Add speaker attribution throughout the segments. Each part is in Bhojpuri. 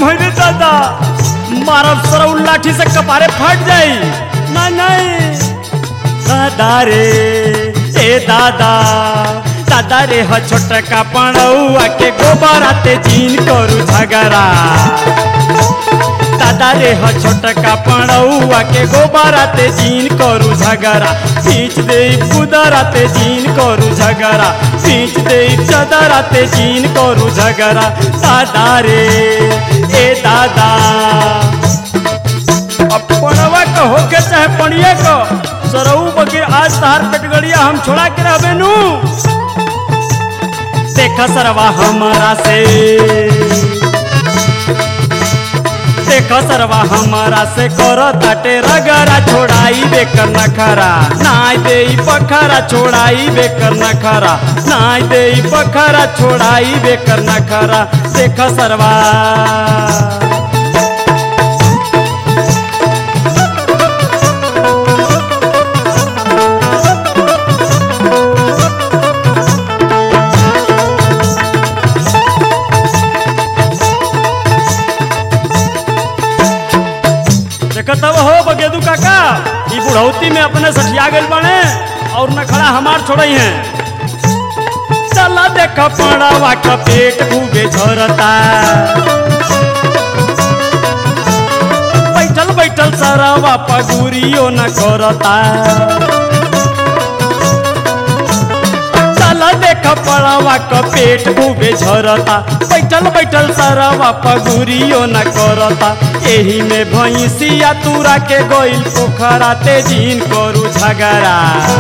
Speaker 1: भैरे दादा मारब सरौ लाठी से कपारे फट जाई ना नहीं दादा रे ए दादा दादा रे ह छोटका पणौआ के गोबराते जीन करू झगड़ा दादा रे ह छोटका पणौआ के गोबराते जीन करू झगड़ा खींच दे कुदराते जीन करू झगड़ा खींच दे चदराते जीन करू झगड़ा दादा रे ए दादा अब पणवा का होके चाहे पणिया का सरऊ बगैर आज तहार पेटगड़िया हम छोड़ा के रहबे नू देखा सरवा हमारा से देखो सरवा हमारा से करो ताटे रगरा छोड़ाई बेकर नखरा नाय दे पखरा छोड़ाई बेकर नखरा नाय दे पखरा छोड़ाई बेकर नखरा देखो सरवा देखत हव हो बगेदू काका ई बुढ़ौती में अपने सठिया गइल बाने और नखड़ा हमार छोड़ई हैं चला देख पड़वा का पेट खूबे झरता बैठल बैठल सरवा पगुरियो न करता चला देख पड़वा का पेट खूबे झरता बैठल बैठल सरवा पगुरियो न करता एही में भैंसिया तुरा के गोइल पोखरा तेजीन करू झगड़ा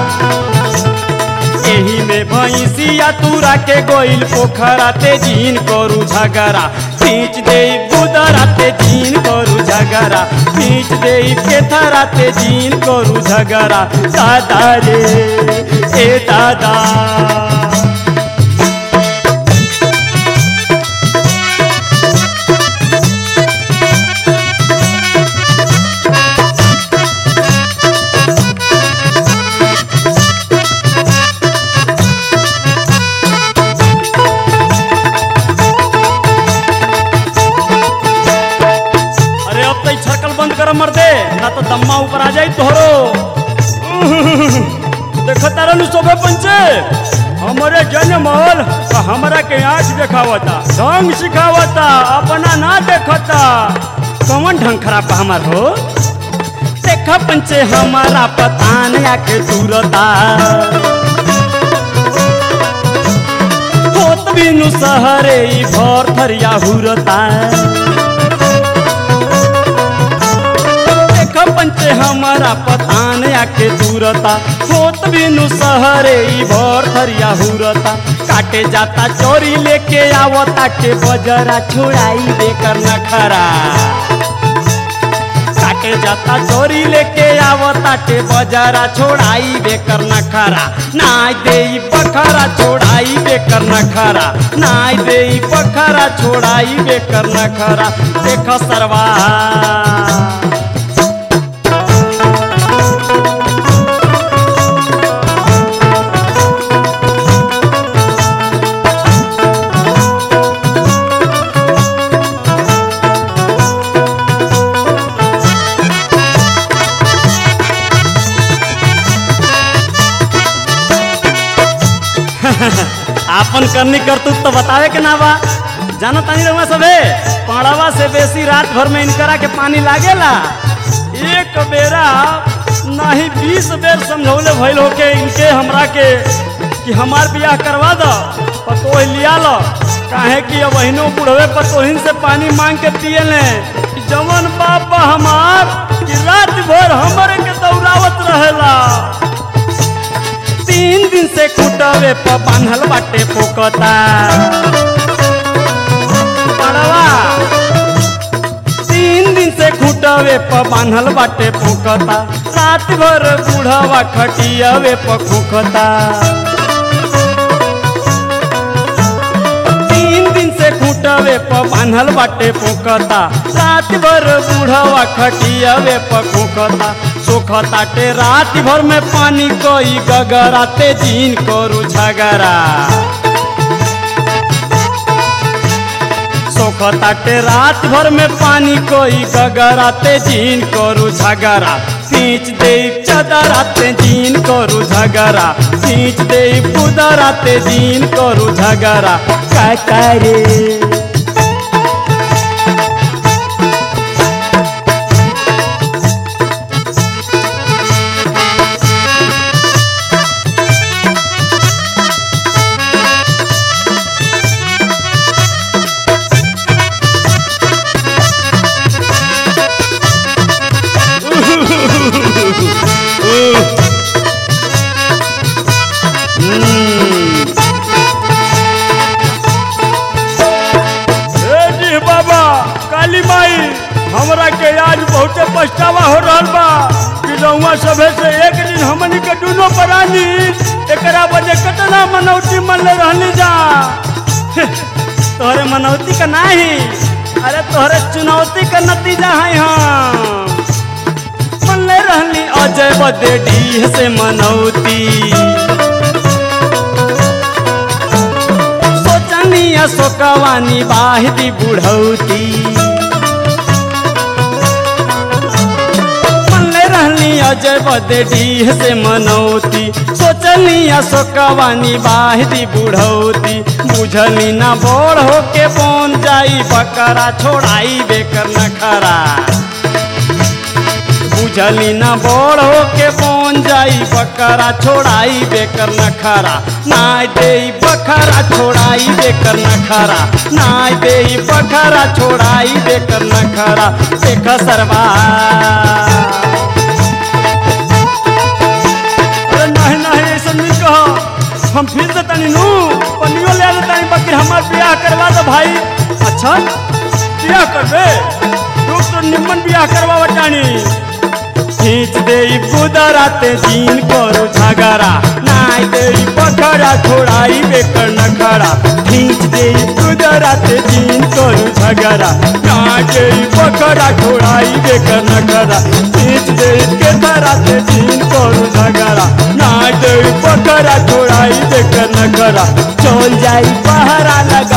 Speaker 1: एही में भैंसिया तुरा के गोइल पोखरा तेजीन करू झगड़ा खींच दे बुदरा तेजीन करू झगड़ा खींच दे केथरा तेजीन करू झगड़ा दादा रे ए दादा अरे अब तो छरकल बंद कर मर दे ना तो दम्मा ऊपर आ जाई तोहरो देख तारा नु सोबे पंचे हमरे जनमल हमरा के आँख देखावता ढंग सिखावता अपना ना देखता कौन ढंग खराब बा हमार हो देखा पंचे हमारा पता नहीं आके दूरता होत बिनु सहरे ई भर थरिया हुरता देख पंचे हमारा पतान आके दूरता होत बिनु सहरे ई भर थरिया हुरता काटे जाता चोरी लेके आवता के बजरा छोड़ाई बेकर नखरा काटे जाता चोरी लेके आवता के बजरा छोड़ाई बेकर नखरा नाय दे पखरा छोड़ाई बेकर नखरा नाय दे पखरा छोड़ाई बेकर नखरा देख सरवा आपन करनी करतूत तो बतावे के ना बा जानो तानी रहुआ सबे पाड़वा से बेसी रात भर में इनकरा के पानी लागेला एक बेरा नाही बीस बेर समझौले भइल होके इनके हमरा के कि हमार बियाह करवा दो पतोह लिया लो काहे कि अब अहिनो बुढ़वे पतोहिन से पानी मांग के पिए ले जवन बाप हमार कि रात भर हमरे के दौड़ावत रहेला तीन दिन से कुटवे प बांधल बाटे पोकता पड़वा तीन दिन से खुटवे प बांधल बाटे पोकता रात भर बूढ़वा खटियावे प खोखता तीन दिन से खुटवे प बांधल बाटे पोकता रात भर बूढ़वा खटियावे प खोखता सोखताटे रात भर में पानी कोई गगराते दिन करू झगड़ा सोखताटे रात भर में पानी कोई गगराते जीन करू झगरा खींच दे चदराते जीन करू झगरा खींच दे पुदराते जीन करू झगरा का करे
Speaker 2: ए जी बाबा काली माई हमरा के आज बहुते पछतावा हो रहल बा कि रउआ सभे से एक दिन हमनी के दुनो प्राणी एकरा वजह कितना मनौती मन ले रहली जा
Speaker 1: तोहरे मनौती का नाही अरे तोहरे चुनौती का नतीजा है हम मनले रहली अजय बदे डीह से मनौती सोचनी अशोकवानी बाहिदी बुढ़ौती मनले रहली अजय बदे डीह से मनौती सोचली अशोकवानी बाहिदी बुढ़ौती बुझली ना बोड़ होके बन जाई बकरा छोड़ाई बेकर नखरा बुझली ना बोड़ होके बन जाई बकरा छोड़ाई बेकर नखरा नाय दे बकरा छोड़ाई बेकर नखरा नाय दे बकरा छोड़ाई बेकर नखरा देख सरवा
Speaker 2: अरे नहीं नहीं ऐसा नहीं कहो हम फिर से तनी नू पनियो ले आले तनी बाकी हमार बियाह करवा दो भाई अच्छा बियाह करबे तू तो निम्मन बियाह करवा टानी
Speaker 1: खींच दे बुदराते जीन करो झगड़ा नाय दे बकरा छोड़ाई बेकर नखरा खींच दे बुदराते जीन करो झगड़ा नाय दे बकरा छोड़ाई बेकर नखरा खींच दे के धराते जीन करो झगड़ा नाय दे बकरा छोड़ाई बेकर नखरा चल जाई पहरा लगा